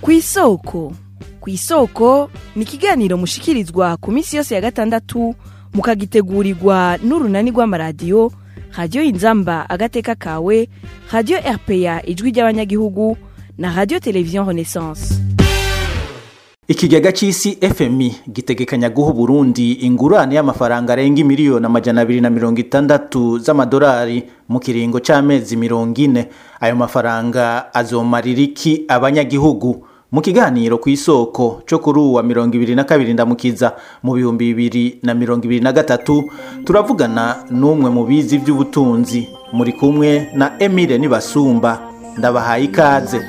ku isoko ku isoko ni ikiganiro mushikirizwa ku minsi yose ya gatandatu mukagitegurirwa n'urunani rw'amaradiyo radiyo inzamba agateka kawe radiyo rpa ijwi ry'abanyagihugu na radiyo televiziyo renaissance ikigega c'isi fmi gitegekanya guha uburundi ingurane y'amafaranga arenga miliyoni amajana abiri na mirongo itandatu z'amadolari mu kiringo c'amezi mirongo ine ayo mafaranga azomarira iki abanyagihugu mu kiganiro ku isoko cyo kuri uwa mirongo ibiri na kabiri ndamukiza mu bihumbi bibiri na mirongo ibiri na gatatu turavugana n'umwe mu bizi by'ubutunzi muri kumwe na emile nibasumba ndabahaye ikaze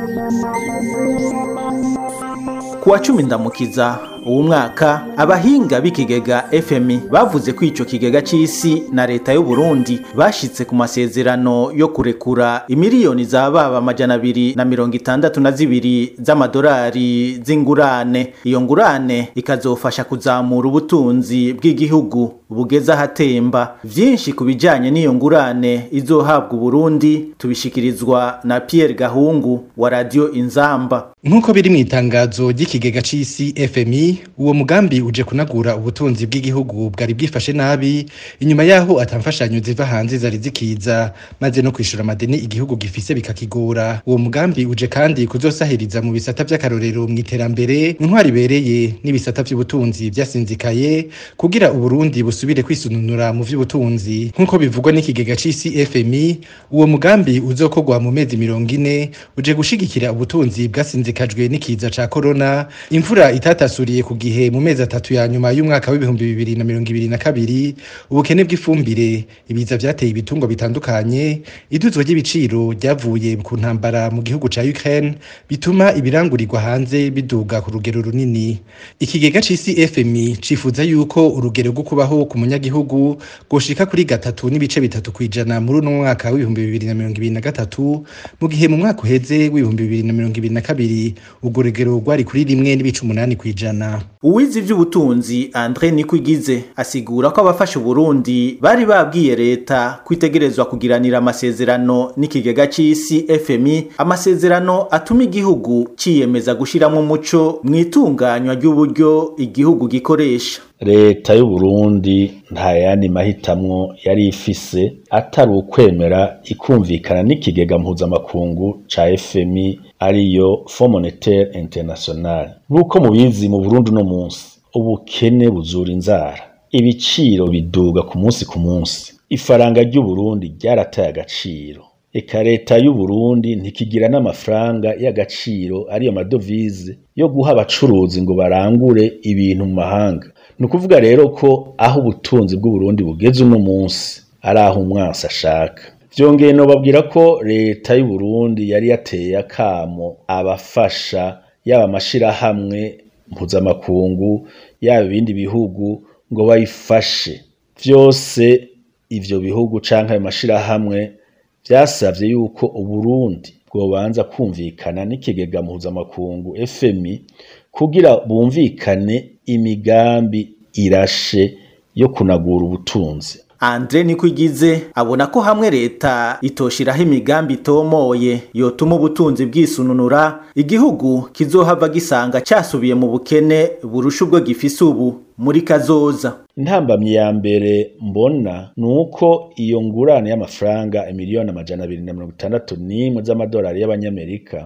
ku wa cumi ndamukiza uwu mwaka abahinga b'ikigega fmi bavuze ko ico kigega c'isi na leta y'u Burundi bashitse ku masezerano yo kurekura imiliyoni za baba amajana abiri na mirongo itandatu na zibiri z'amadolari z'ingurane iyo ngurane ikazofasha kuzamura ubutunzi bw'igihugu bugeze ahatemba vyinshi ku bijanye n'iyo ngurane izohabwa Burundi tubishikirizwa na Pierre Gahungu wa radio Inzamba nk'uko biri mu itangazo ry'ikigega c'isi fmi uwo mugambi uje kunagura ubutunzi bw'igihugu bwari bwifashe nabi inyuma yaho atamfashanyo ziva hanze zari zikiza maze no kwishura amadeni igihugu gifise bikakigora uwo mugambi uje kandi kuzosahiriza mu bisata vy'akarorero mu iterambere intwari ibereye n'ibisata vy'ubutunzi vyasinzikaye kugira uburundi busubire kwisununura mu vy'ubutunzi nk'uko bivugwa n'ikigega c'isi fmi uwo mugambi uzokorwa mu mezi mirongo ine uje gushigikira ubutunzi bwasinzikajwe n'ikiza ca korona imvura itatasuriye ku gihe mu mezi atatu ya nyuma y'umwaka w'ibihumbi bibiri na mirongo ibiri na kabiri ubukene bw'ifumbire ibiza vyateye ibitungwa bitandukanye iduzwa ry'ibiciro ryavuye ku ntambara mu gihugu ca Ukraine bituma ibirangurirwa hanze biduga ku rugero runini ikigega c'isi FMI cifuza yuko urugero rwo kubaho ku munyagihugu goshika kuri gatatu n'ibice bitatu kwijana muri uno mwaka w'ibihumbi bibiri na mirongo ibiri na gatatu mu gihe mu mwaka uheze w'ibihumbi bibiri na mirongo ibiri na kabiri urwo rugero rwari kuri rimwe n'ibice umunani kwijana uwize ivy'ubutunzi Andre Nikwigize asigura ko abafasha Burundi bari babwiye leta kwitegerezwa kugiranira amasezerano n'ikigega c'isi FMI amasezerano atuma igihugu ciyemeza gushiramwo umuco mwitunganywa ry'uburyo igihugu gikoresha leta y'u Burundi nta yandi mahitamwo yari ifise atari ukwemera ikumvikana n'ikigega mpuzamakungu ca FMI ariyo Fond Monetaire International nk'uko mubizi mu Burundi no munsi ubukene buzura inzara ibiciro biduga ku munsi ku munsi ifaranga ry'u Burundi ryarataye agaciro eka leta y'u Burundi ntikigira n'amafaranga y'agaciro ariyo madovize yo guha abacuruzi ngo barangure ibintu mu mahanga ni ukuvuga rero ko aho ubutunzi bw'u Burundi bugeze uno munsi ari aho umwansi ashaka vyongeye nobabwira ko leta y'u Burundi yari yateye akamo abafasha yaba amashirahamwe mpuzamakungu yaba ibindi bihugu ngo bayifashe vyose ivyo bihugu canke ayo mashirahamwe vyasavye yuko Uburundi bwobanza kumvikana n'ikigega mpuzamakungu FMI kugira bumvikane imigambi irashe yo kunagura ubutunzi Andre Nikwigize abona ko hamwe leta itoshiraho imigambi itomoye yotuma ubutunzi bwisununura igihugu kizohava gisanga cyasubiye mu bukene burusha ubwo gifise ubu muri kazoza intambamyi ya mbere mbona ni uko iyo ngurane y'amafaranga imiliyoni amajana abiri na mirongo itandatu n'imwe z'amadolari y'abanyamerika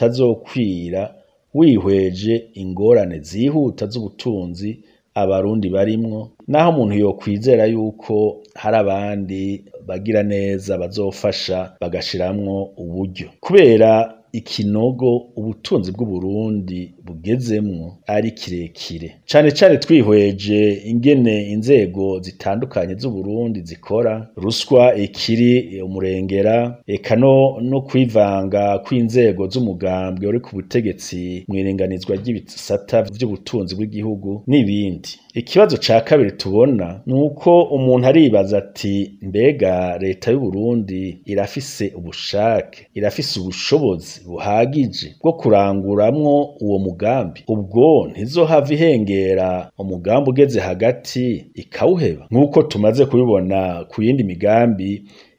atazokwira wihweje ingorane zihuta z'ubutunzi abarundi barimwo naho umuntu yokwizera yuko hari abandi bagira neza bazofasha bagashiramwo uburyo kubera ikinogo ubutunzi bw'uburundi bugezemwo ari kirekire cane cane twihweje ingene inzego zitandukanye z'uburundi zikora ruswa ikiri umurengera eka no, no kwivanga kw'inzego z'umugambwe uri ku butegetsi mw'iringanizwa ry'ibisata vy'ubutunzi bw'igihugu n'ibindi ikibazo ca kabiri tubona ni uko umuntu aribaza ati mbega leta y'uburundi irafise ubushake irafise ubushobozi buhagije bwo kuranguramwo uwo mugambi ubwo ntizohava ihengera umugambi ugeze hagati ikawuheba nk'uko tumaze kubibona ku yindi migambi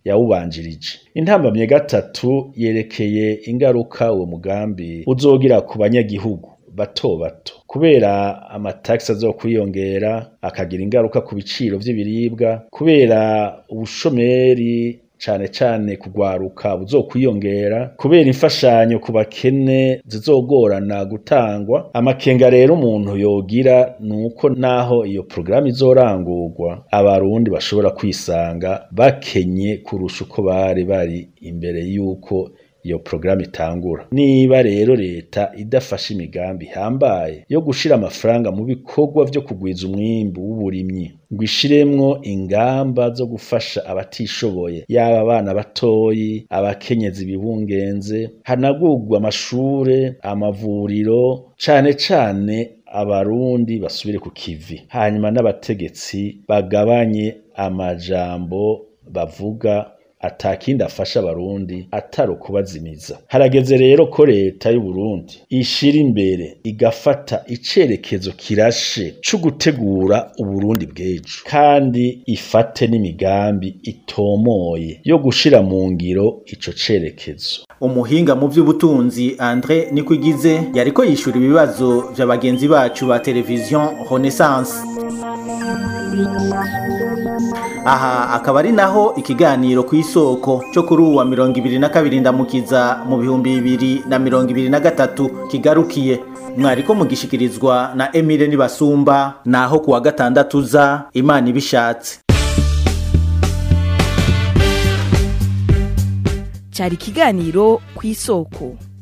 yawubanjirije intambamye ya gatatu yerekeye ingaruka uwo mugambi uzogira ku banyagihugu bato bato kubera amatagisi azokwiyongera akagira ingaruka ku biciro vy'ibiribwa kubera ubushomeri cane cane kugwaruka buzokwiyongera kubera imfashanyo ku bakene zizogorana gutangwa amakenga rero umuntu yogira nuko naho iyo programu izorangurwa abarundi bashobora kwisanga bakenye kurusha uko bari bari imbere yuko iyo programu itangura niba rero leta idafashe imigambi ihambaye yo gushira amafaranga mu bikorwa vyo kugwiza umwimbu w'uburimyi ngo ishiremwo ingamba zo gufasha abatishoboye yaba abana batoyi abakenyezi bibungenze hanagurwa amashure amavuriro cane cane abarundi basubire ku kivi hanyuma n'abategetsi bagabanye amajambo bavuga atakindi afasha abarundi atari ukubazimiza harageze rero ko leta y'u Burundi ishira imbere igafata icerekezo kirashe co gutegura uburundi bw'ejo kandi ifate n'imigambi itomoye yo gushira mu ngiro ico cerekezo umuhinga mu by'ubutunzi Andre Nikwigize yariko yishura ibibazo vya bagenzi bacu ba televiziyo Renaissance aha akaba ari naho ikiganiro ku isoko cyo kuri uwa mirongo ibiri na kabiri ndamukiza mu bihumbi bibiri na mirongo ibiri na gatatu kigarukiye mwariko mugishikirizwa na Emile Nibasumba naho kuwa gatandatu za Imana ibishatse cyari ikiganiro ku isoko